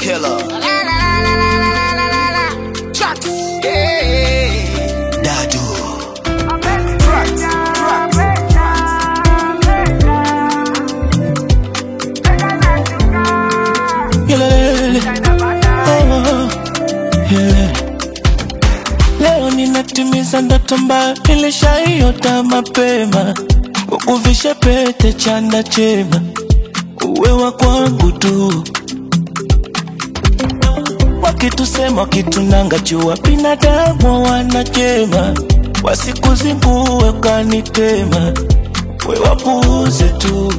killer. Chucks. Yeah. Dadu. Tracks. Tracks. Yelele. Oh, yelele. Leo ninatimiza ndoto ambayo nilishaiota mapema, ukuvishe pete chanda chema, uwe wa kwangu tu. Wakitusema wakitunanga jua, binadamu wanachema, wasikuzingue kanitema, we wapuuze tu.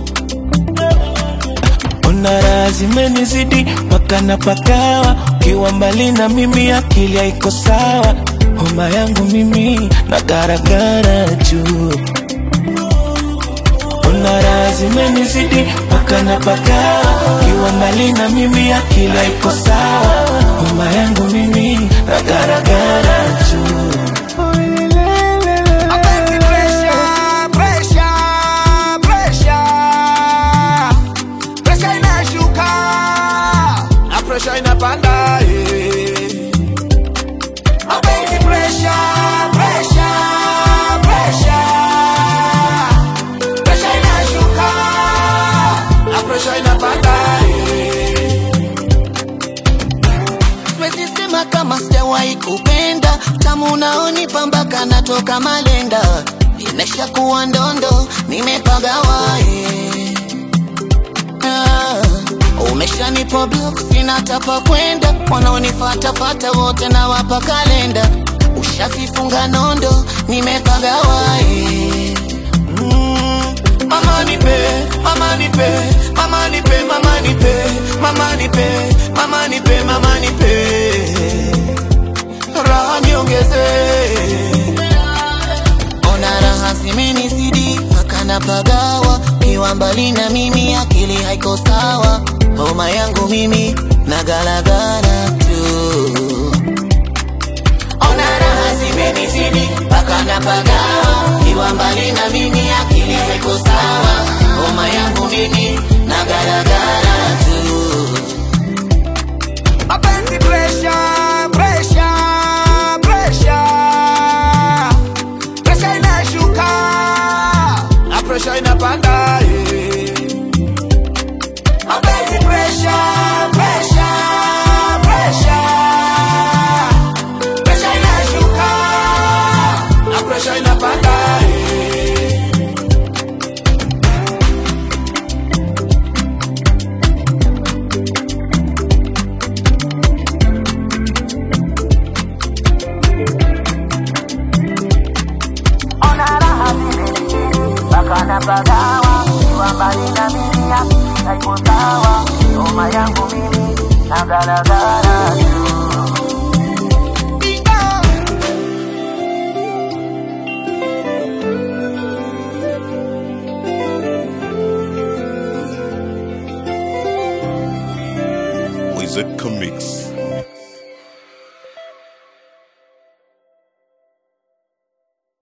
Ona raha zimenizidi mpaka napagawa, ukiwa mbali na mimi akili haiko sawa, homa yangu mimi na garagara juu. Ona raha zimenizidi mpaka napagawa, ukiwa mbali na mimi akili haiko sawa, homa yangu mimi na garagara juu. Mapenzi pressure, pressure, pressure. Pressure inashuka na pressure inapanda eh. Mapenzi pressure, pressure, pressure. Pressure inashuka na pressure inapanda eh. Siwezi sema kama sijawahi kupenda tamu unaonipa mpaka natoka malenda nimesha kuwa ndondo nimepagawa eh. ah, umeshanipa block sina tapa kwenda wanaonifatafata wote na wapa kalenda ushavifunga nondo nimepagawa eh. mm, mama nipe mama nipe mama nipe mama nipe mama nipe mama nipe mama nipe raha niongeze ona raha zimenizidi mpaka napagawa kiwa mbali na mimi akili haiko sawa homa yangu mimi na galagala tu ona raha zimenizidi mpaka napagawa kiwa mbali na mimi akili haiko sawa homa yangu mimi na galagala tu Mapenzi pressure, pressure, pressure. Pressure inashuka na pressure inapanda eh. Mapenzi pressure, pressure, pressure. Pressure inashuka na pressure inapanda eh. Napagawa kiwa mbali na mimi akili haiko sawa homa yangu mimi na galagala tu Wizard Comics.